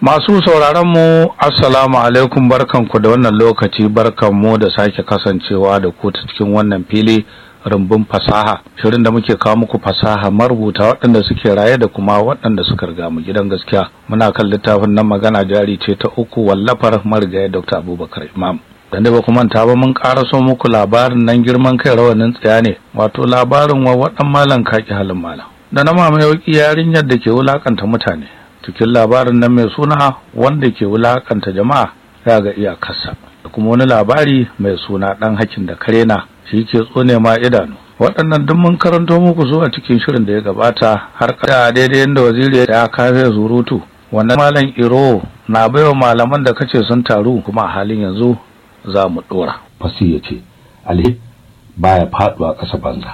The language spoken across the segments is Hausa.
Masu sauraron mu Assalamu alaikum barkanku da wannan lokaci barkanmu da sake kasancewa da ku ta cikin wannan fili rumbun fasaha shirin da muke kawo muku fasaha marubuta waɗanda suke raye da kuma waɗanda suka riga mu gidan gaskiya muna kan littafin nan magana jari ce ta uku wallafar marigayi Dr. Abubakar Imam dan da ba ku manta ba mun karaso muku labarin nan girman kai rawanin tsaya ne wato labarin wa waɗan malam kaki halin malam da na mamaye yarinyar da ke wulakanta mutane cikin labarin nan mai suna wanda ke wulakanta jama'a ya ga iyakarsa da kuma wani labari mai suna dan hakin da karena shi ke tsone ma idanu waɗannan duk mun karanto muku zuwa cikin shirin da ya gabata har kada daidai yadda waziri ya kafe zurutu wannan malam iro na baiwa malaman da kace sun taru kuma a halin yanzu za mu dora fasi ya ce alhe baya faduwa ƙasa banza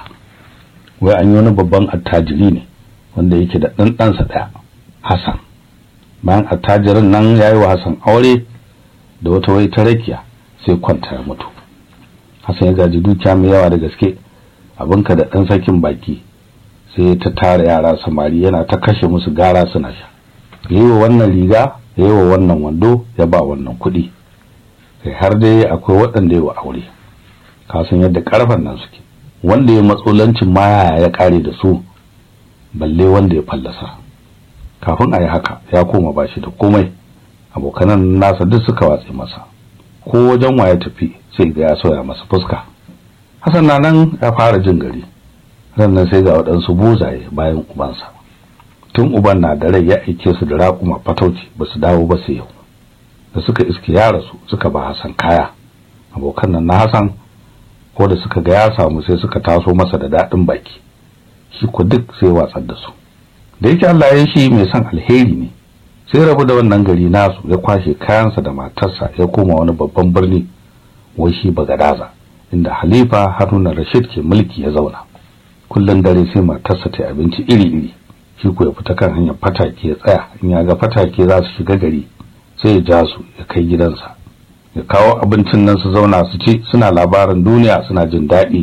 wai an yi wani babban attajiri ne wanda yake da ɗan ɗansa ɗaya Hassan bayan attajirin nan ya yi wa Hassan aure da wata wai ta rakiya sai kwanta ya mutu Hassan ya gaji dukiya mai yawa da gaske abinka da ɗan sakin baki sai ta tara yara samari yana ta kashe musu gara suna sha ya yi wa wannan riga ya yi wa wannan wando ya ba wannan kuɗi kai har dai akwai waɗanda ya wa aure ka san yadda ƙarfen nan suke wanda ya matsolancin maya ya ƙare da su balle wanda ya fallasa kafin a yi haka ya koma ba shi da komai abokanan nasa duk suka watse masa ko wajen waye tafi sai ga ya soya masa fuska Hassan na nan ya fara jin gari rannan sai ga waɗansu buzaye bayan ubansa tun uban na da rai ya aike su da raƙuma fatauci ba su dawo ba sai yau da suka iske ya rasu suka ba Hassan kaya abokan nan na Hassan ko da suka ga ya samu sai suka taso masa da daɗin baki shi ku duk sai watsar da su da yake Allah ya shi mai son alheri ne sai rabu da wannan gari nasu ya kwashe kayansa da matarsa ya koma wani babban birni wai shi Bagadaza inda Halifa Haruna Rashid ke mulki ya zauna kullun dare sai matarsa ta abinci iri-iri shi ko ya fita kan hanyar fatake ya tsaya in ya ga fatake za su shiga gari sai ya ja su ya kai gidansa ya kawo abincin nan su zauna su ci suna labarin duniya suna jin daɗi